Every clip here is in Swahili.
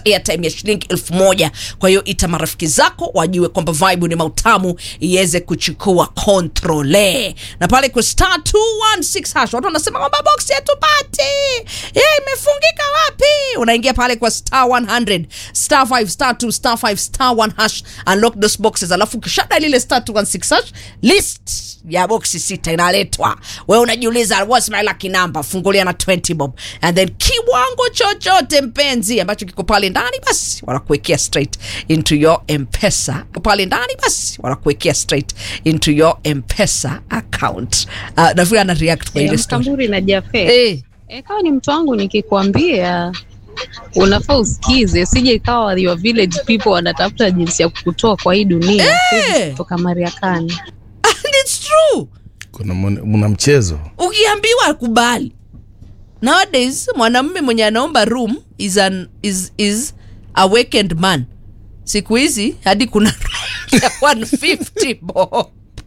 airtime ya shilingi elfu moja kwa hiyo ita marafiki zako wajue kwamba vibe ni mautamu iweze kuchukua kontrole na pale kwa star 216 hash watu wanasema kwamba box yatupati yeah, imefungika wapi unaingia pale kwa star 100 star 5 star 2 star 5 star 1 hash unlock those boxes alafu kishada lile star 216 hash list ya boxi sita inaletwa we unajiuliza what's my lucky number fungulia na 20 bob and then kiwango chochote mpenzi ambacho kiko pale ndani basi wanakuwekea straight into your mpesa pale ndani basi wanakuwekea straight into your mpesa account uh, nafikiri ana react kwa ile story Mkamburi na Jafe eh e, kama ni mtu wangu nikikwambia unafaa usikize, sije ikawa your village people wanatafuta jinsi ya kukutoa kwa hii dunia Eh. kutoka Mariakani. and it's true kuna mwana- mna mchezo ukiambiwa akubali nowadays mwanamume mwenye anaomba room is, an, is, is a weekend man siku hizi hadi kuna room ya 150 bob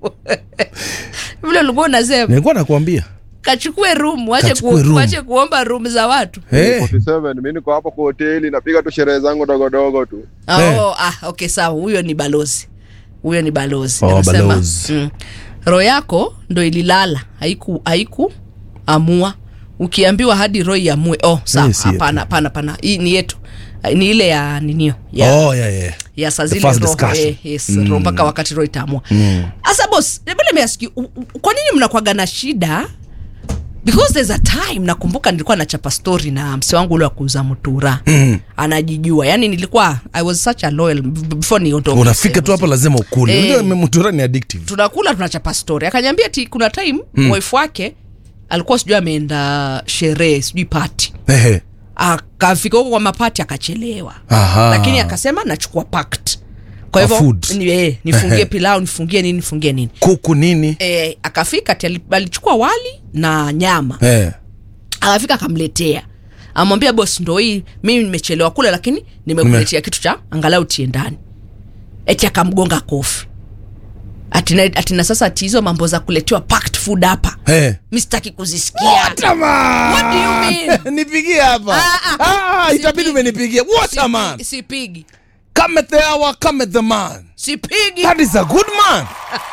vile ulikuwa unasema nilikuwa nakwambia kachukue room wache, Kachukue ku, room. wache kuomba room za watu hey. 47 mi niko hapo kwa hoteli napiga tu sherehe zangu dogodogo tu oh, Eh. ah, okay sawa huyo ni balozi huyo ni balozi Oh, Anasema, balozi. mm, roho yako ndo ililala haiku haiku amua ukiambiwa hadi roho iamue oh sawa Hii si yetu. hapana hapana hapana hii ni yetu ni ile ya ninio ya, oh, yeah, yeah. ya saa the zile first roho discussion. eh, yes, roho mpaka wakati roho itaamua sasa bos vile measki kwa nini mnakwaga na shida because there's a time nakumbuka nilikuwa nachapa story na mse wangu ule wa kuuza mutura mm. anajijua yani nilikuwa i was such a loyal b- before niondoke unafika tu hapa lazima ukule Eh. Unajua mtura ni addictive tunakula tunachapa story akanyambia ti kuna time mm. wife wake alikuwa sijui ameenda sherehe sijui pati Ehe. akafika huko kwa mapati akachelewa Aha. lakini akasema nachukua pact kwa A hivyo food. ni, eh, nifungie Ehe. pilau nifungie nini nifungie nini kuku nini e, akafika ati ali- alichukua wali na nyama Eh. akafika akamletea amwambia bos ndo hii mimi nimechelewa kule lakini nimekuletea kitu cha angalau tie ndani eti akamgonga kofi atina, atina sasa ati hizo mambo za kuletewa packed food hapa Eh. mi sitaki kuzisikia What do you mean? nipigie hapa Ah, ah. ah, itabidi Sipigi. umenipigia what a Sipi- man sipigi come at the hour come at the man sipigi that is a good man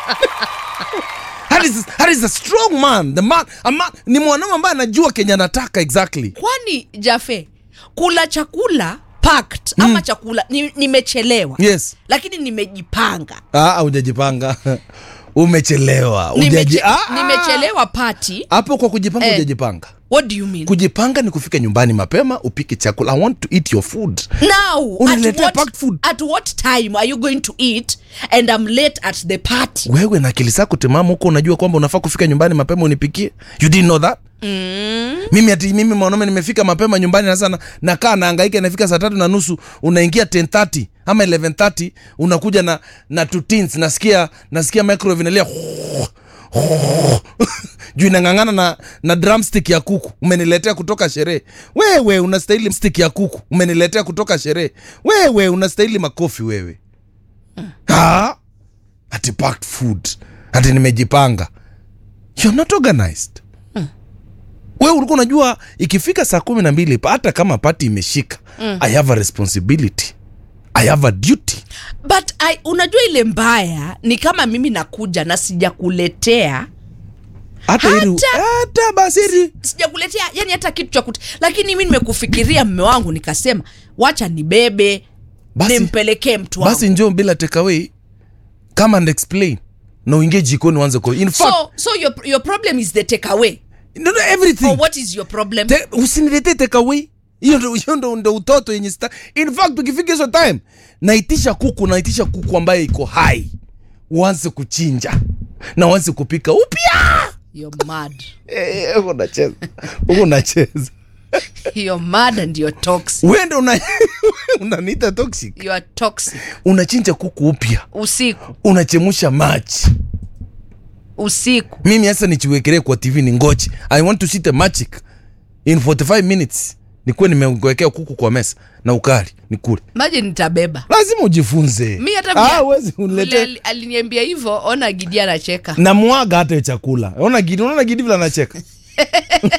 that is, that is a strong man the man, a man ni mwanaume ambaye anajua kenya anataka exactly kwani jafe kula chakula packed ama chakula ni- nimechelewa yes lakini nimejipanga ah, hujajipanga umechelewa Nimeche, Hujaji- ah, ah. nimechelewa pati hapo kwa kujipanga Eh. hujajipanga what do you mean kujipanga ni kufika nyumbani mapema upike chakula i want to eat your food now at Unaniletea what, packed food. at what time are you going to eat and i'm late at the party wewe na akili zako timamu huko unajua kwamba unafaa kufika nyumbani mapema unipikie you didn't know that mm. mimi ati mimi mwanaume nimefika mapema nyumbani na sana nakaa naangaika nafika saa tatu na nusu unaingia 1030 ama 1130 unakuja na na two tins nasikia nasikia microwave inalia juu inang'ang'ana na, na drumstick ya kuku umeniletea kutoka sherehe wewe unastahili stick ya kuku umeniletea kutoka sherehe wewe unastahili makofi wewe ha? ati packed food ati nimejipanga you're not organized wewe ulikuwa unajua ikifika saa kumi na mbili hata kama pati imeshika i have a responsibility i have a duty but I, unajua ile mbaya ni kama mimi nakuja na sijakuletea hata ili Hata- hata basi ili sijakuletea yani hata kitu cha kut lakini mi nimekufikiria mme wangu nikasema wacha nibebe Basi- nimpelekee mtu wangu basi njoo bila takeaway come and explain na uingie jikoni uanze ku in fact so, so your, your problem is the takeaway no, no, everything or what is your problem Te- usiniletee takeaway hiyo ndo hiyo ndo, ndo utoto yenye sta in fact ukifika hizo time naitisha kuku naitisha kuku ambaye iko hai uanze kuchinja na uanze kupika upya you're mad Eh, huko unacheza huko unacheza you're mad and you're toxic wende una unaniita toxic you are toxic unachinja kuku upya usiku unachemusha maji usiku mimi hasa nichiwekelee kwa tv ni ngochi i want to see the magic in 45 minutes nikuwe nimewekea kuku kwa mesa na ukali nikule maji nitabeba lazima ujifunze mi hata Ah, vile- huwezi vile uniletee ali- aliniambia hivyo ona gidi anacheka namwaga hata hiyo chakula ona gidi unaona gidi vile anacheka